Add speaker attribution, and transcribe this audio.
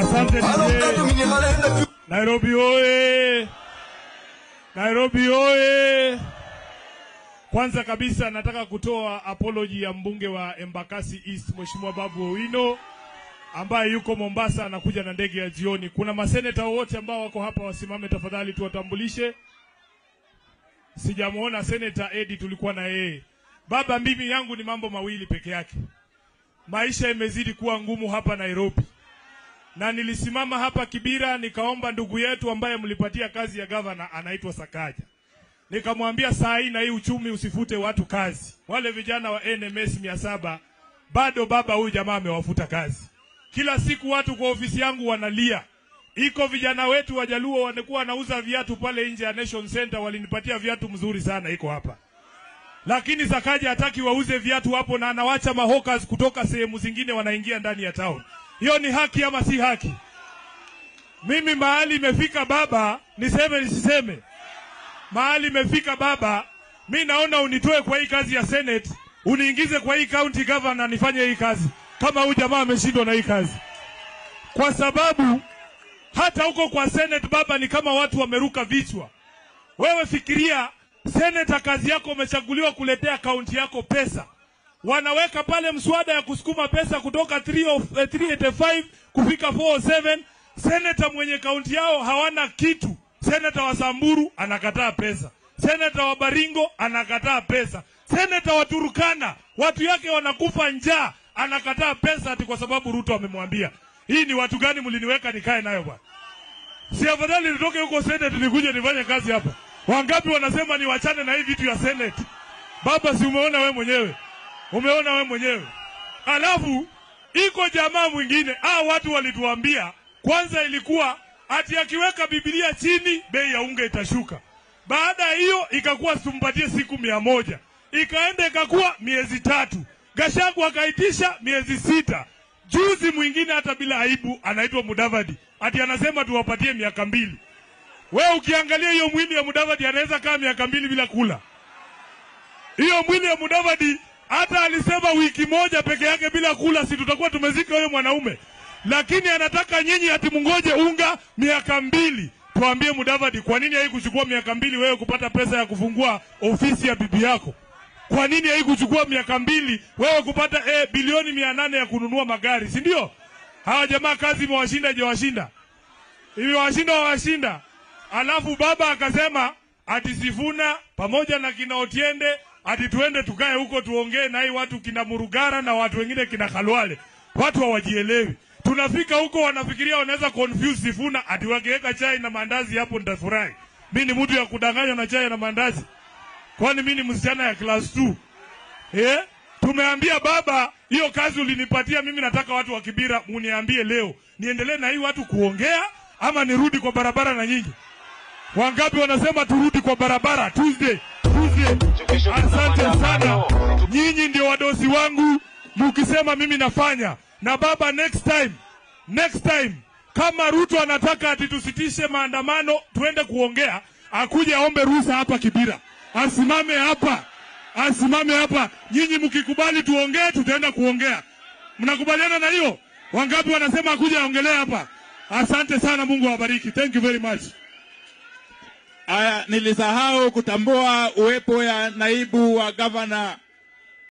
Speaker 1: Asante
Speaker 2: Alors,
Speaker 1: DJ.
Speaker 2: tatu minéral na plus.
Speaker 1: Nairobi oye! Nairobi oye! Kwanza kabisa nataka kutoa apology ya mbunge wa Embakasi East Mheshimiwa Babu Owino ambaye yuko Mombasa anakuja na ndege ya jioni. Kuna maseneta wote ambao wako hapa wasimame tafadhali tuwatambulishe. Sijamuona seneta Edi tulikuwa na yeye. Baba, mimi yangu ni mambo mawili peke yake. Maisha imezidi kuwa ngumu hapa Nairobi na nilisimama hapa Kibira nikaomba ndugu yetu ambaye mlipatia kazi ya gavana anaitwa Sakaja, nikamwambia saa hii na hii uchumi usifute watu kazi. Wale vijana wa NMS mia saba bado baba huyu jamaa amewafuta kazi. Kila siku watu kwa ofisi yangu wanalia. Iko vijana wetu wajaluo wanakuwa wanauza viatu pale nje ya Nation Center, walinipatia viatu mzuri sana, iko hapa lakini Sakaja hataki wauze viatu hapo, na anawacha mahokas kutoka sehemu zingine wanaingia ndani ya town. Hiyo ni haki ama si haki? Mimi mahali imefika baba, niseme nisiseme, mahali imefika baba, mi naona unitoe kwa hii kazi ya Senate uniingize kwa hii county governor nifanye hii kazi, kama huyu jamaa ameshindwa na hii kazi, kwa sababu hata huko kwa Senate baba, ni kama watu wameruka vichwa. Wewe fikiria, seneta, kazi yako umechaguliwa kuletea kaunti yako pesa, wanaweka pale mswada ya kusukuma pesa kutoka 3 of, eh, 385 kufika 407. Seneta mwenye kaunti yao hawana kitu. Seneta wa Samburu anakataa pesa, seneta wa Baringo anakataa pesa, seneta wa Turukana watu yake wanakufa njaa, anakataa pesa ati kwa sababu Ruto amemwambia. Hii ni watu gani mliniweka nikae nayo bwana? Si afadhali nitoke huko Senate nikuje nifanye kazi hapa? Wangapi wanasema niwachane na hii vitu ya Senate? Baba, si umeona we mwenyewe, umeona we mwenyewe. Alafu iko jamaa mwingine, ah, watu walituambia kwanza, ilikuwa ati akiweka Biblia chini bei ya unga itashuka. Baada ya hiyo ikakuwa tumpatie siku mia moja, ikaenda ikakuwa miezi tatu. Gashagu akaitisha miezi sita. Juzi mwingine hata bila aibu anaitwa Mudavadi ati anasema tuwapatie miaka mbili. We ukiangalia hiyo mwili ya Mudavadi anaweza kaa miaka mbili bila kula. Hiyo mwili ya Mudavadi hata alisema wiki moja peke yake bila kula, si tutakuwa tumezika huyo mwanaume. Lakini anataka nyinyi ati mungoje unga miaka mbili. Tuambie Mudavadi, kwa nini haikuchukua miaka mbili wewe kupata pesa ya kufungua ofisi ya bibi yako? Kwa nini haikuchukua miaka mbili wewe kupata eh, bilioni mia nane ya kununua magari, si ndio? Hawa jamaa kazi imewashinda, ijawashinda imewashinda, wawashinda. Alafu baba akasema ati Sifuna pamoja na kina Otiende ati tuende tukae huko tuongee na hii watu kina Murugara na watu wengine kina Khalwale. Watu hawajielewi. Tunafika huko wanafikiria wanaweza confuse Sifuna ati wakiweka chai na mandazi hapo nitafurahi. Mimi ni mtu ya kudanganywa na chai na mandazi. Kwani mimi ni msichana ya class 2? Eh? Tumeambia baba, hiyo kazi ulinipatia mimi, nataka watu wa Kibira muniambie leo, niendelee na hii watu kuongea ama nirudi kwa barabara na nyinyi? Wangapi wanasema turudi kwa barabara Tuesday? Tuesday. Asante sana, nyinyi ndio wadosi wangu, mukisema mimi nafanya. Na baba, next time, next time kama Ruto anataka ati tusitishe maandamano tuende kuongea, akuje aombe ruhusa hapa Kibira, asimame hapa, asimame hapa. Nyinyi mkikubali tuongee, tutaenda kuongea. Mnakubaliana na hiyo? Wangapi wanasema akuje aongelee hapa? Asante sana, Mungu awabariki. Thank you very much.
Speaker 3: Aya, nilisahau kutambua uwepo ya naibu wa gavana